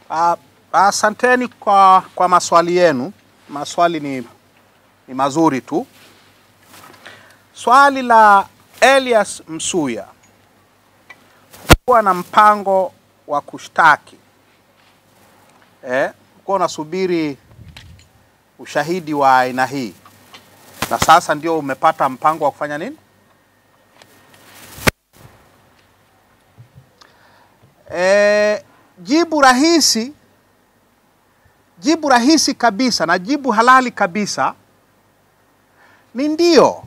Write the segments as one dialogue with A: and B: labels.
A: Ah, Asanteni kwa, kwa maswali yenu. Maswali ni, ni mazuri tu. Swali la Elias Msuya kuwa na mpango wa kushtaki eh, kuwa unasubiri ushahidi wa aina hii na sasa ndio umepata mpango wa kufanya nini? E, jibu rahisi jibu rahisi kabisa na jibu halali kabisa ni ndio.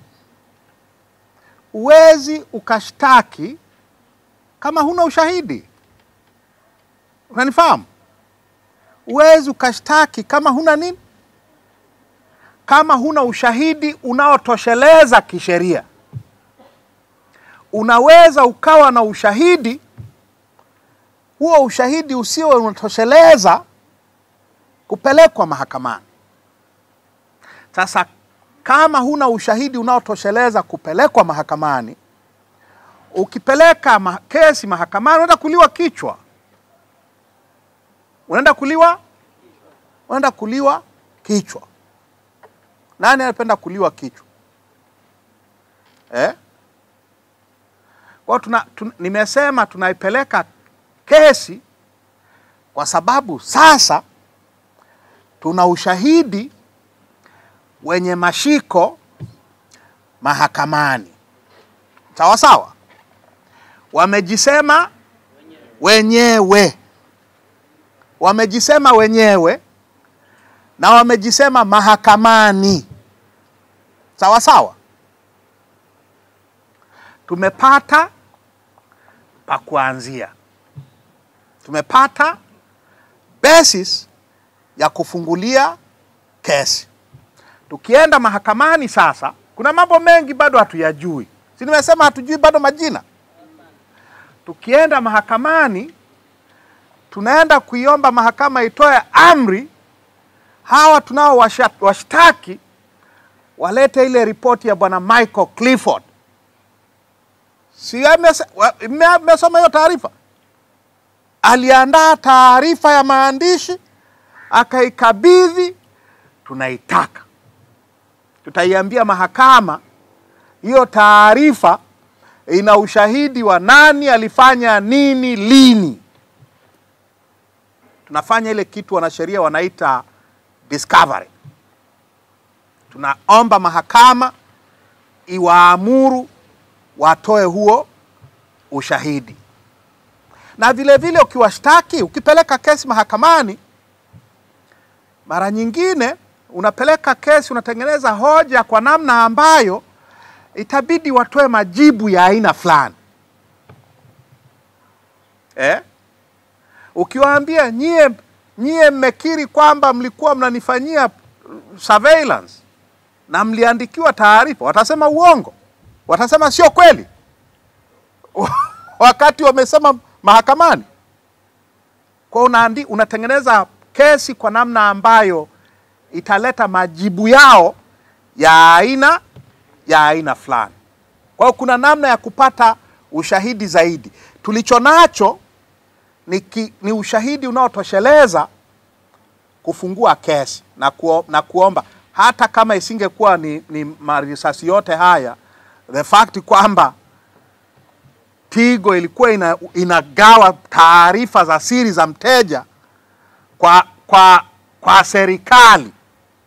A: Huwezi ukashtaki kama huna ushahidi. Unanifahamu? Huwezi ukashtaki kama huna nini? Kama huna ushahidi unaotosheleza kisheria. Unaweza ukawa na ushahidi huo ushahidi usio unatosheleza kupelekwa mahakamani. Sasa kama huna ushahidi unaotosheleza kupelekwa mahakamani, ukipeleka ma kesi mahakamani unaenda kuliwa kichwa, unaenda kuliwa, unaenda kuliwa kichwa. Nani anapenda kuliwa kichwa eh? Kwa tuna, tuna, nimesema tunaipeleka kesi kwa sababu sasa tuna ushahidi wenye mashiko mahakamani. Sawa sawa, wamejisema wenyewe, wamejisema wenyewe na wamejisema mahakamani. Sawa sawa, tumepata pa kuanzia tumepata basis ya kufungulia kesi. Tukienda mahakamani sasa, kuna mambo mengi bado hatuyajui, si nimesema hatujui bado majina. Tukienda mahakamani, tunaenda kuiomba mahakama itoe amri hawa tunao washtaki walete ile ripoti ya bwana Michael Clifford. Si mmesoma hiyo taarifa? aliandaa taarifa ya maandishi akaikabidhi, tunaitaka. Tutaiambia mahakama hiyo taarifa ina ushahidi wa nani alifanya nini lini. Tunafanya ile kitu wanasheria wanaita discovery. Tunaomba mahakama iwaamuru watoe huo ushahidi na vile vile ukiwashtaki, ukipeleka kesi mahakamani, mara nyingine unapeleka kesi, unatengeneza hoja kwa namna ambayo itabidi watoe majibu ya aina fulani eh? Ukiwaambia nyie nyie mmekiri kwamba mlikuwa mnanifanyia surveillance na mliandikiwa taarifa, watasema uongo, watasema sio kweli wakati wamesema mahakamani. Kwa unaandi, unatengeneza kesi kwa namna ambayo italeta majibu yao ya aina ya aina fulani. Kwa hiyo kuna namna ya kupata ushahidi zaidi. Tulicho nacho ni, ki, ni ushahidi unaotosheleza kufungua kesi na, kuo, na kuomba hata kama isingekuwa ni, ni marisasi yote haya, the fact kwamba Tigo ilikuwa ina, inagawa taarifa za siri za mteja kwa, kwa, kwa serikali.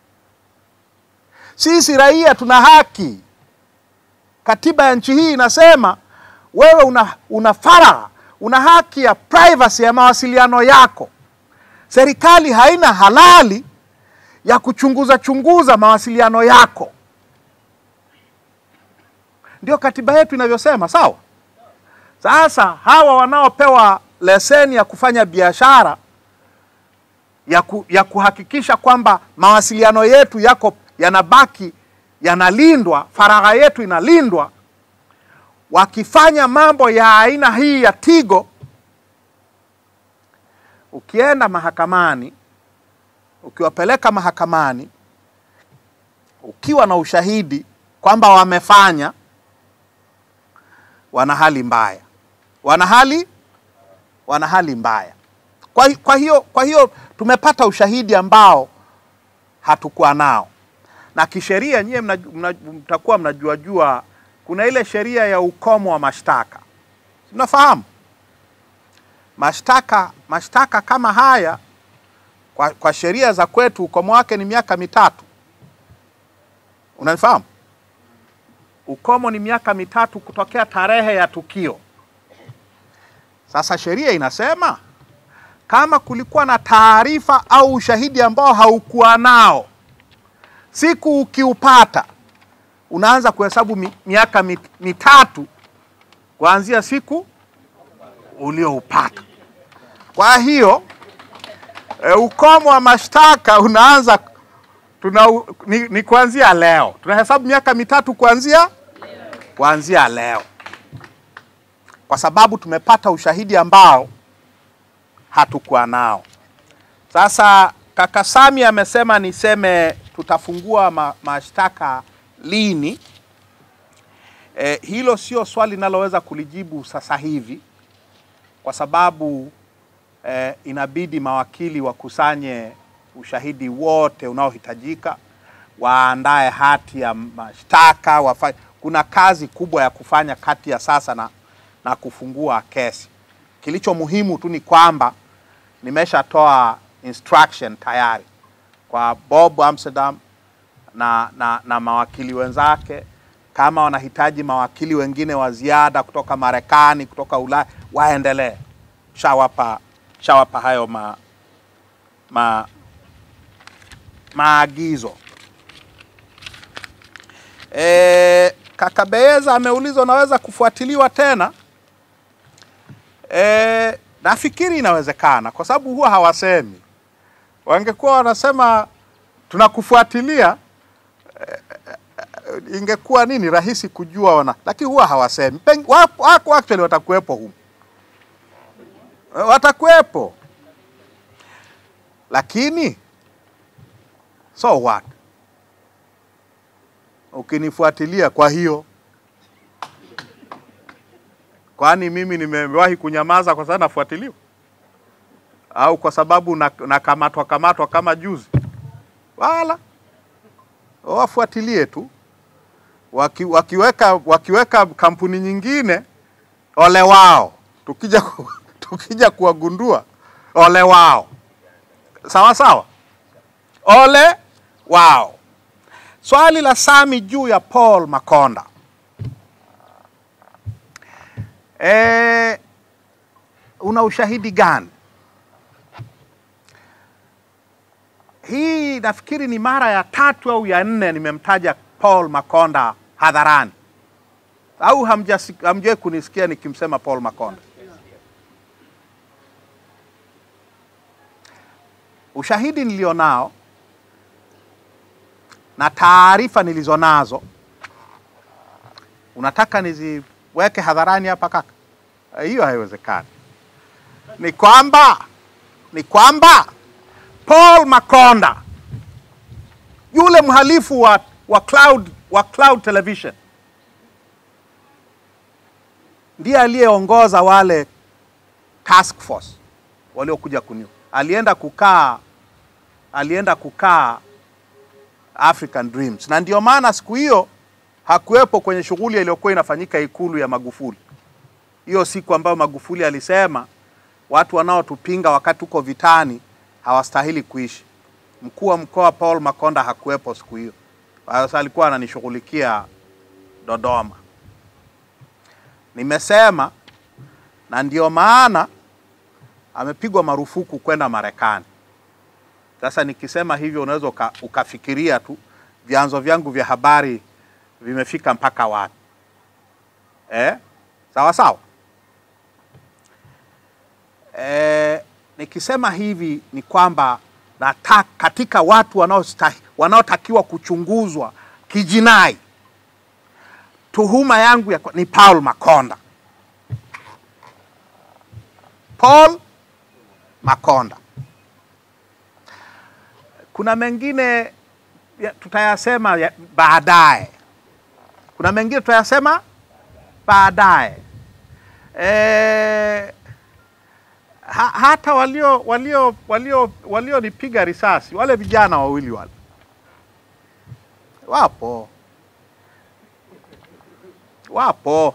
A: Sisi raia tuna haki. Katiba ya nchi hii inasema wewe una, una faragha, una haki ya privacy ya mawasiliano yako. Serikali haina halali ya kuchunguza chunguza mawasiliano yako. Ndio katiba yetu inavyosema, sawa? Sasa hawa wanaopewa leseni ya kufanya biashara ya, ku, ya kuhakikisha kwamba mawasiliano yetu yako yanabaki yanalindwa, faragha yetu inalindwa, wakifanya mambo ya aina hii ya Tigo, ukienda mahakamani, ukiwapeleka mahakamani ukiwa na ushahidi kwamba wamefanya, wana hali mbaya wana hali wana hali mbaya. Kwa, kwa, hiyo, kwa hiyo tumepata ushahidi ambao hatukuwa nao, na kisheria nyie mna, mna, mtakuwa mnajua jua kuna ile sheria ya ukomo wa mashtaka, mnafahamu mashtaka mashtaka kama haya kwa, kwa sheria za kwetu ukomo wake ni miaka mitatu. Unanifahamu? Ukomo ni miaka mitatu kutokea tarehe ya tukio. Sasa sheria inasema kama kulikuwa na taarifa au ushahidi ambao haukuwa nao, siku ukiupata unaanza kuhesabu mi, miaka mit, mitatu kuanzia siku ulioupata. Kwa hiyo e, ukomo wa mashtaka unaanza tuna, ni, ni kuanzia leo. Tunahesabu miaka mitatu kuanzia kuanzia leo, kwa sababu tumepata ushahidi ambao hatukuwa nao. Sasa kaka Sami amesema niseme tutafungua ma, mashtaka lini. E, hilo sio swali linaloweza kulijibu sasa hivi kwa sababu eh, inabidi mawakili wakusanye ushahidi wote unaohitajika, waandae hati ya mashtaka, wafanye. Kuna kazi kubwa ya kufanya kati ya sasa na, na kufungua kesi. Kilicho muhimu tu ni kwamba nimeshatoa instruction tayari kwa Bob Amsterdam na, na, na mawakili wenzake kama wanahitaji mawakili wengine wa ziada kutoka Marekani, kutoka Ulaya waendelee. Shawapa, shawapa hayo ma, ma, maagizo. E, kaka Beeza ameuliza unaweza kufuatiliwa tena. E, nafikiri inawezekana kwa sababu huwa hawasemi. Wangekuwa wanasema tunakufuatilia ingekuwa nini rahisi kujua wana, lakini huwa hawasemi. Wako actually watakuwepo humu, watakuwepo, lakini so what, ukinifuatilia. Kwa hiyo kwani mimi nimewahi kunyamaza kwa sababu nafuatiliwa au kwa sababu nakamatwa na kamatwa kama juzi? Wala wafuatilie tu waki, wakiweka, wakiweka kampuni nyingine, ole wao. Tukija, ku, tukija kuwagundua ole wao, sawa sawa, ole wao. Swali la Sami juu ya Paul Makonda e, una ushahidi gani? Hii nafikiri ni mara ya tatu au ya nne nimemtaja Paul Makonda hadharani, au hamjawahi kunisikia nikimsema Paul Makonda? Ushahidi nilionao na taarifa nilizonazo, unataka niziweke hadharani hapa kaka? Hiyo haiwezekani. Ni kwamba ni kwamba Paul Makonda yule mhalifu wa, wa, Cloud, wa Cloud Television ndiye aliyeongoza wale task force waliokuja kuniu. Alienda kukaa alienda kukaa African Dreams, na ndio maana siku hiyo hakuwepo kwenye shughuli iliyokuwa inafanyika ikulu ya Magufuli, hiyo siku ambayo Magufuli alisema watu wanaotupinga wakati tuko vitani hawastahili kuishi. Mkuu wa mkoa Paul Makonda hakuwepo siku hiyo, sasa alikuwa ananishughulikia Dodoma. Nimesema na ndio maana amepigwa marufuku kwenda Marekani. Sasa nikisema hivyo unaweza uka, ukafikiria tu vyanzo vyangu vya habari vimefika mpaka wapi eh? Sawa sawa. Eh, nikisema hivi ni kwamba nataka katika watu wanaostahi wanaotakiwa kuchunguzwa kijinai, tuhuma yangu ya, ni Paul Makonda. Paul Makonda. Kuna mengine ya, tutayasema ya, baadaye. Kuna mengine tutayasema baadaye. E, ha, hata walio walio walio walionipiga risasi wale vijana wawili wale wapo wapo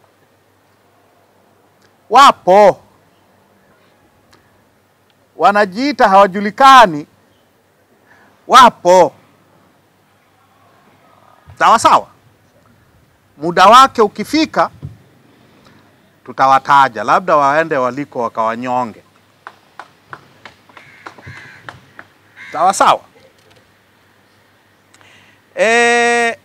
A: wapo wanajiita hawajulikani, wapo sawa sawa. Muda wake ukifika, tutawataja, labda waende waliko wakawanyonge, sawa sawa. E,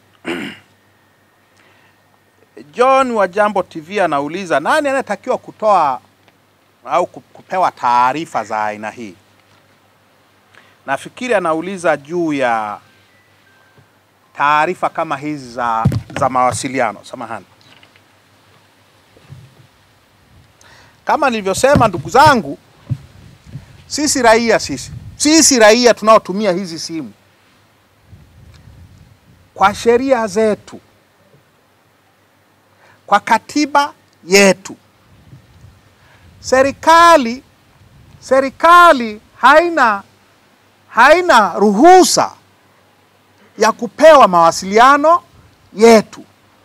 A: John wa Jambo TV anauliza nani anayetakiwa kutoa au kupewa taarifa za aina hii. Nafikiri anauliza juu ya taarifa kama hizi za, za mawasiliano. Samahani, kama nilivyosema, ndugu zangu, sisi raia sisi sisi raia tunaotumia hizi simu kwa sheria zetu, kwa katiba yetu serikali serikali haina haina ruhusa ya kupewa mawasiliano yetu.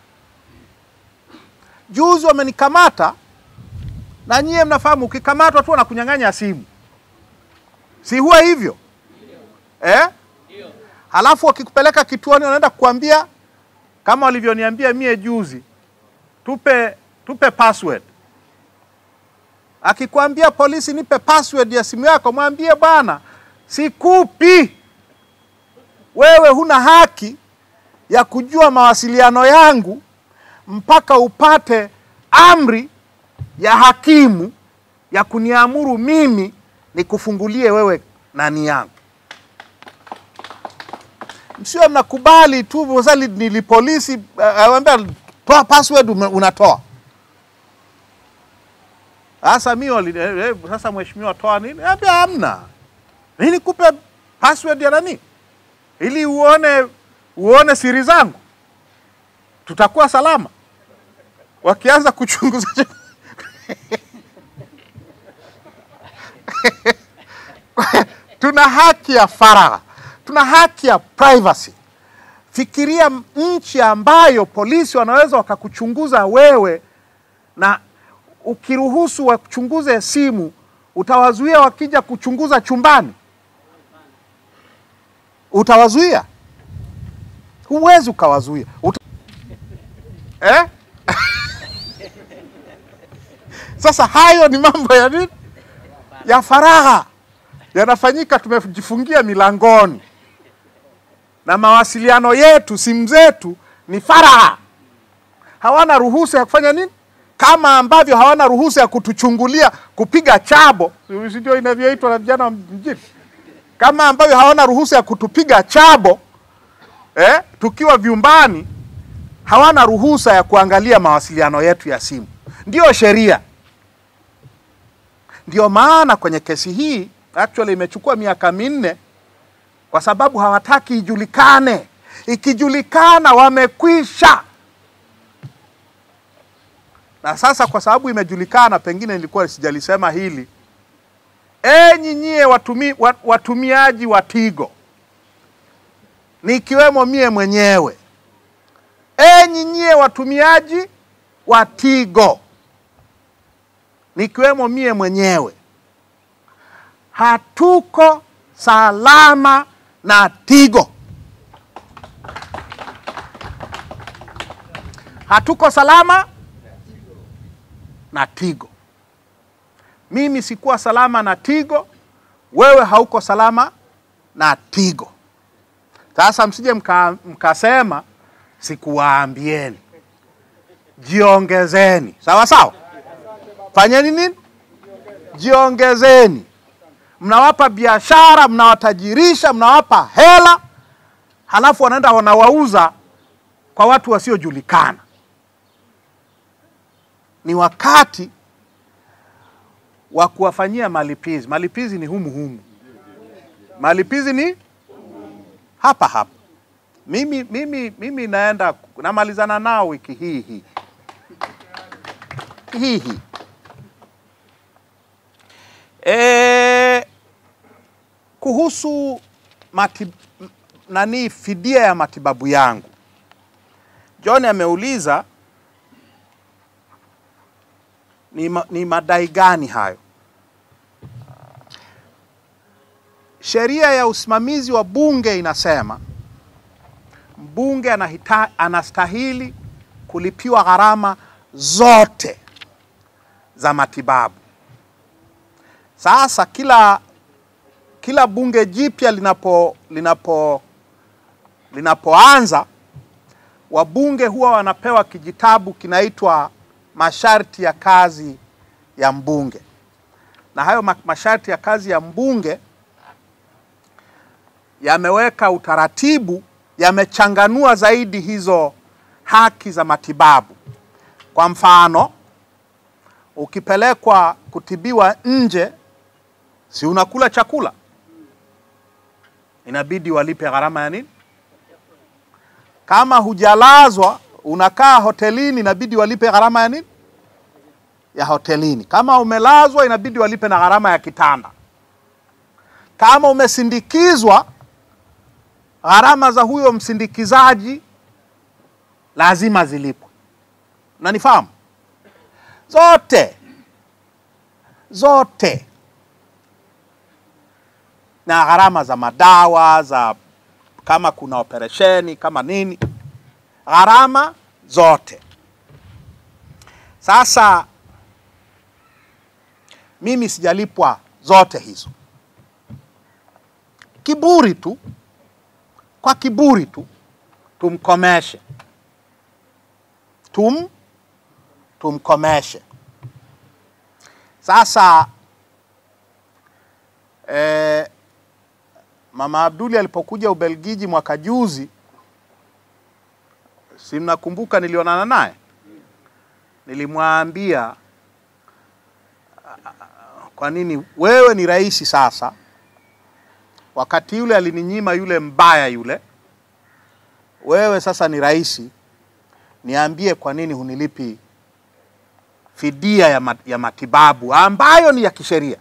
A: Juzi wamenikamata, na nyie mnafahamu, ukikamatwa tu wanakunyang'anya simu, si huwa hivyo eh? Halafu wakikupeleka kituoni, wanaenda kukuambia kama walivyoniambia mie juzi, tupe tupe password Akikwambia polisi, nipe password ya simu yako, mwambie bwana, sikupi. Wewe huna haki ya kujua mawasiliano yangu mpaka upate amri ya hakimu ya kuniamuru mimi nikufungulie wewe nani yangu. Msio mnakubali tu sali nili polisi awambia uh, toa password, unatoa sasa mi wali eh, sasa mheshimiwa, toa nini? Ambia hamna. Nini kupe password ya nani? Ili uone uone siri zangu. Tutakuwa salama. Wakianza kuchunguza tuna haki ya faragha, tuna haki ya privacy. Fikiria nchi ambayo polisi wanaweza wakakuchunguza wewe na ukiruhusu wachunguze simu, utawazuia wakija kuchunguza chumbani? Utawazuia? Huwezi ukawazuia. Uta... eh? Sasa hayo ni mambo ya nini? Ya faragha yanafanyika, tumejifungia milangoni, na mawasiliano yetu, simu zetu ni faragha, hawana ruhusa ya kufanya nini kama ambavyo hawana ruhusa ya kutuchungulia kupiga chabo, si ndio inavyoitwa na vijana mjini? Kama ambavyo hawana ruhusa ya kutupiga chabo eh, tukiwa vyumbani, hawana ruhusa ya kuangalia mawasiliano yetu ya simu. Ndiyo sheria. Ndio maana kwenye kesi hii actually imechukua miaka minne, kwa sababu hawataki ijulikane. Ikijulikana wamekwisha na sasa kwa sababu imejulikana, pengine nilikuwa sijalisema hili, enyi nyie watumi, watumiaji wa Tigo nikiwemo mie mwenyewe, enyi nyie watumiaji wa Tigo nikiwemo mie mwenyewe, hatuko salama na Tigo, hatuko salama na Tigo. Mimi sikuwa salama na Tigo, wewe hauko salama na Tigo. Sasa msije mka, mkasema sikuwaambieni. Jiongezeni, sawa sawa. Fanyeni nini? Jiongezeni. Mnawapa biashara, mnawatajirisha, mnawapa hela, halafu wanaenda wanawauza kwa watu wasiojulikana ni wakati wa kuwafanyia malipizi. Malipizi ni humu humu, malipizi ni hapa hapa. Mimi, mimi, mimi naenda namalizana nao wiki hii hii hii hii. E, kuhusu matib, nani fidia ya matibabu yangu, John ameuliza ni, ma, ni madai gani hayo? Sheria ya usimamizi wa bunge inasema mbunge anahita, anastahili kulipiwa gharama zote za matibabu. Sasa kila kila bunge jipya linapo linapo linapoanza wabunge huwa wanapewa kijitabu kinaitwa masharti ya kazi ya mbunge, na hayo masharti ya kazi ya mbunge yameweka utaratibu, yamechanganua zaidi hizo haki za matibabu. Kwa mfano, ukipelekwa kutibiwa nje, si unakula chakula, inabidi walipe gharama ya nini? Kama hujalazwa unakaa hotelini, inabidi walipe gharama ya nini? Ya hotelini. Kama umelazwa, inabidi walipe na gharama ya kitanda. Kama umesindikizwa, gharama za huyo msindikizaji lazima zilipwe. Unanifahamu? Zote zote, na gharama za madawa za kama kuna operesheni kama nini, gharama zote. Sasa mimi sijalipwa zote hizo, kiburi tu, kwa kiburi tu tumkomeshe, tum tumkomeshe. Sasa eh, Mama Abduli alipokuja Ubelgiji mwaka juzi, si mnakumbuka, nilionana naye, nilimwambia kwa nini wewe ni rais sasa. Wakati yule alininyima yule mbaya yule, wewe sasa ni rais, niambie kwa nini hunilipi fidia ya, mat, ya matibabu ambayo ni ya kisheria.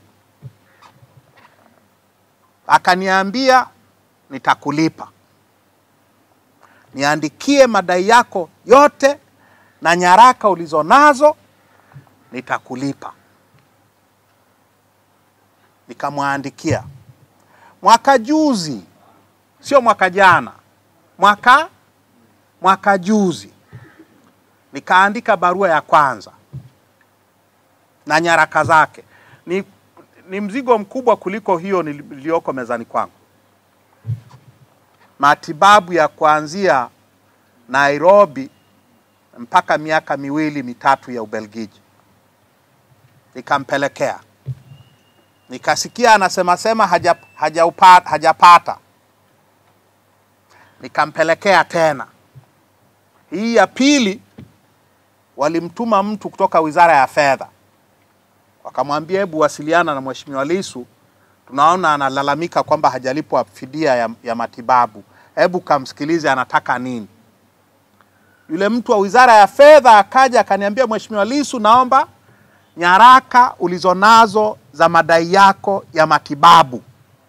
A: Akaniambia nitakulipa, niandikie madai yako yote na nyaraka ulizonazo, nitakulipa. Nikamwandikia mwaka juzi, sio mwaka jana, mwaka mwaka juzi, nikaandika barua ya kwanza na nyaraka zake. Ni, ni mzigo mkubwa kuliko hiyo niliyoko mezani kwangu. Matibabu ya kuanzia Nairobi mpaka miaka miwili mitatu ya Ubelgiji, nikampelekea nikasikia anasema sema haja, hajaupata, hajapata. Nikampelekea tena. Hii ya pili walimtuma mtu kutoka Wizara ya Fedha, wakamwambia hebu wasiliana na Mheshimiwa Lissu, tunaona analalamika kwamba hajalipwa fidia ya, ya matibabu, hebu kamsikilize anataka nini. Yule mtu wa Wizara ya Fedha akaja akaniambia, Mheshimiwa Lissu, naomba nyaraka ulizonazo za madai yako ya matibabu.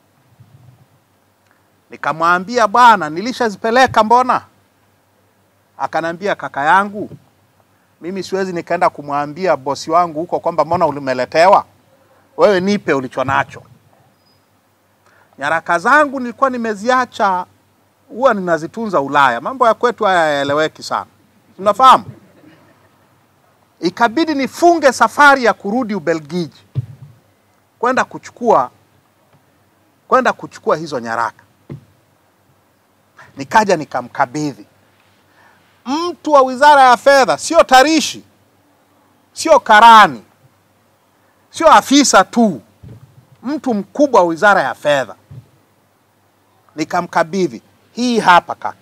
A: Nikamwambia bwana, nilishazipeleka mbona? Akanambia kaka yangu, mimi siwezi nikaenda kumwambia bosi wangu huko kwamba mbona ulimeletewa, wewe nipe ulicho nacho. Nyaraka zangu nilikuwa nimeziacha, huwa ninazitunza Ulaya. Mambo ya kwetu haya hayaeleweki sana, tunafahamu ikabidi nifunge safari ya kurudi Ubelgiji kwenda kuchukua kwenda kuchukua hizo nyaraka. Nikaja nikamkabidhi mtu wa Wizara ya Fedha, sio tarishi, sio karani, sio afisa tu, mtu mkubwa wa Wizara ya Fedha. Nikamkabidhi hii hapa kaka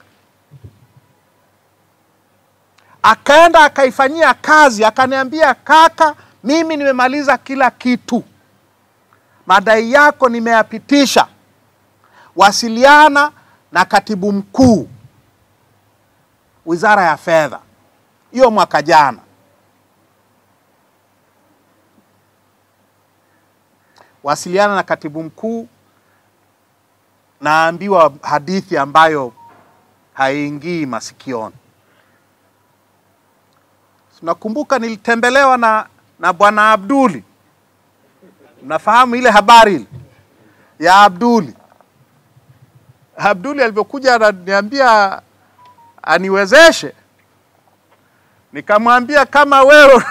A: akaenda akaifanyia kazi, akaniambia kaka, mimi nimemaliza kila kitu, madai yako nimeyapitisha, wasiliana na katibu mkuu Wizara ya Fedha. Hiyo mwaka jana. wasiliana na katibu mkuu, naambiwa hadithi ambayo haingii masikioni. Nakumbuka nilitembelewa na, na bwana Abduli. Nafahamu ile habari ile ya Abduli. Abduli alivyokuja ananiambia aniwezeshe, nikamwambia kama wewe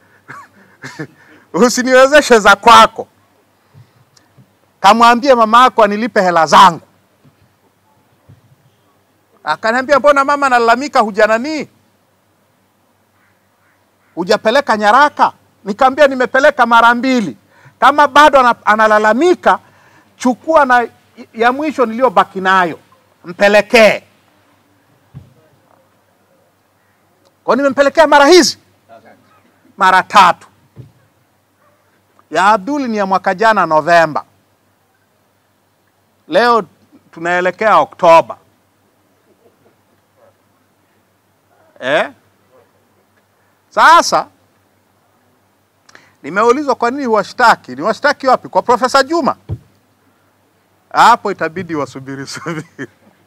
A: usiniwezeshe za kwako, kamwambie mama yako anilipe hela zangu. Akaniambia mbona mama analalamika, hujananii hujapeleka nyaraka? Nikamwambia nimepeleka mara mbili. Kama bado ana- analalamika, chukua na ya mwisho niliyobaki nayo mpelekee. Kwa nimempelekea mara hizi mara tatu. Ya Abduli ni ya mwaka jana Novemba, leo tunaelekea Oktoba eh? Sasa nimeulizwa kwa nini washtaki. Ni washtaki wapi? Kwa Profesa Juma? Hapo itabidi wasubiri subiri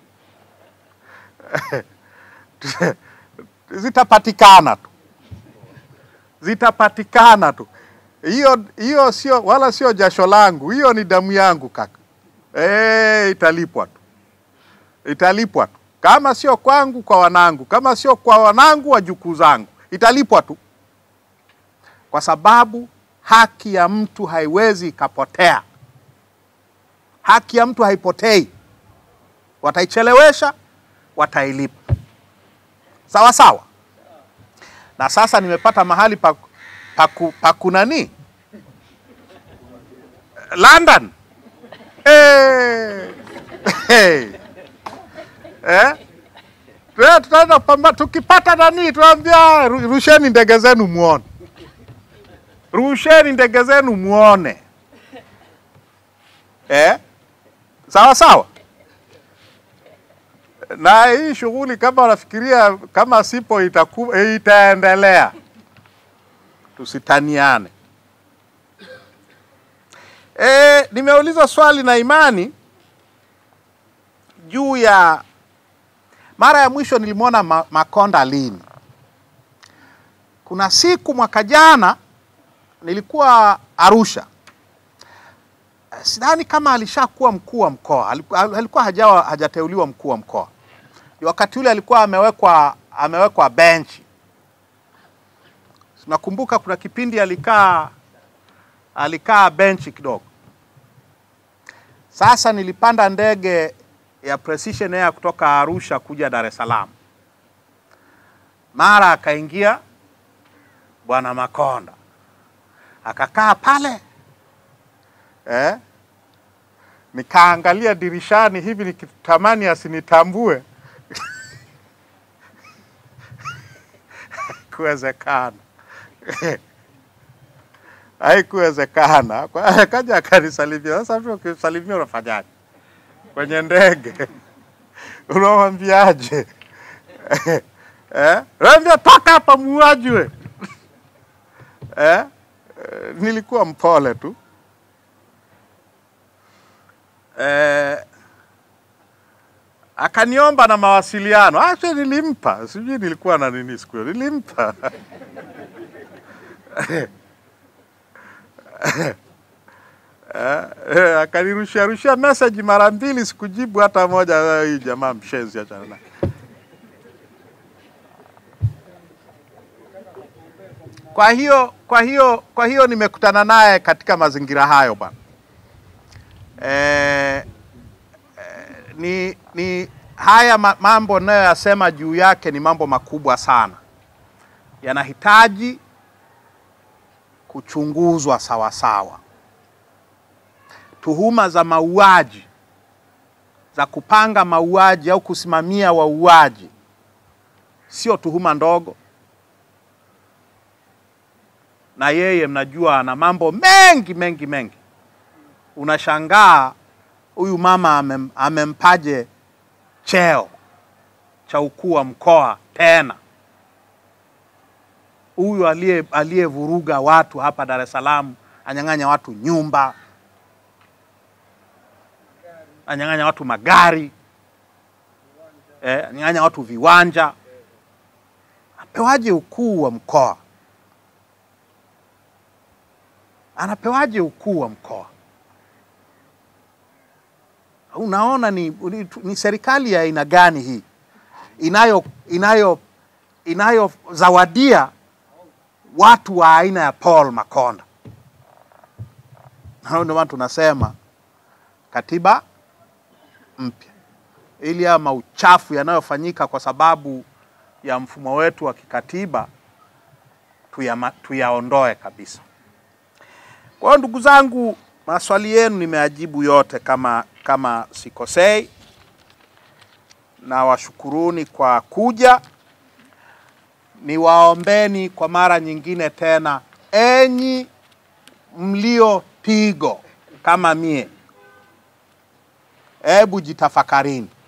A: zitapatikana tu, zitapatikana tu. Hiyo hiyo sio wala sio jasho langu, hiyo ni damu yangu kaka. Eh, italipwa tu, italipwa tu, kama sio kwangu, kwa wanangu, kama sio kwa wanangu, wajukuu zangu, italipwa tu, kwa sababu haki ya mtu haiwezi ikapotea. Haki ya mtu haipotei, wataichelewesha, watailipa sawa sawa. Na sasa nimepata mahali pa, pa, ku- pa kunani London. Hey. Hey. Eh? Tuna- Tutaenda pamba, tukipata nani tunaambia ru- rusheni ndege zenu muone, rusheni ndege zenu muone eh? Sawa sawa na hii shughuli kama unafikiria kama sipo itaku, itaendelea, tusitaniane. E, nimeulizwa swali na Imani juu ya mara ya mwisho nilimwona Ma, Makonda lini. Kuna siku mwaka jana nilikuwa Arusha, sidhani kama alishakuwa mkuu wa mkoa, alikuwa, alikuwa hajawa hajateuliwa mkuu wa mkoa. Wakati ule alikuwa amewekwa amewekwa benchi. Nakumbuka kuna kipindi alikaa alikaa benchi kidogo. Sasa nilipanda ndege ya Precision Air kutoka Arusha kuja Dar es Salaam, mara akaingia bwana Makonda akakaa pale eh? Nikaangalia dirishani hivi nikitamani asinitambue kuwezekana haikuwezekana. Kwa hiyo akaja akanisalimia. Sasa mtu ukisalimia unafanyaje kwenye ndege? Unamwambiaje? eh? Naambia toka hapa muuaji we eh? Eh, Nilikuwa mpole tu eh, akaniomba na mawasiliano. Actually nilimpa, sijui nilikuwa na nini siku hiyo, nilimpa Eh, akanirushia rushia message mara mbili, sikujibu hata moja. Eh, Hii jamaa mshenzi, achana naye. Kwa hiyo kwa hiyo kwa hiyo nimekutana naye katika mazingira hayo bwana. Eh, eh, ni, ni haya ma- mambo nayoyasema juu yake ni mambo makubwa sana, yanahitaji kuchunguzwa sawa sawa. Tuhuma za mauaji za kupanga mauaji au kusimamia wauaji sio tuhuma ndogo, na yeye mnajua ana mambo mengi mengi mengi. Unashangaa huyu mama amem, amempaje cheo cha ukuu wa mkoa tena huyu aliye aliyevuruga watu hapa Dar es Salaam, anyang'anya watu nyumba ananyang'anya watu magari eh, ananyang'anya watu viwanja. Apewaje ukuu wa mkoa? Anapewaje ukuu wa mkoa? Unaona ni, ni, ni serikali ya aina gani hii inayo inayo inayozawadia watu wa aina ya Paul Makonda? Hao ndio maana tunasema katiba mpya, ili haya mauchafu yanayofanyika kwa sababu ya mfumo wetu wa kikatiba tuyama- tuyaondoe kabisa. Kwa hiyo ndugu zangu, maswali yenu nimeajibu yote kama kama sikosei, na washukuruni kwa kuja. Niwaombeni kwa mara nyingine tena, enyi mlio pigo kama mie, hebu jitafakarini.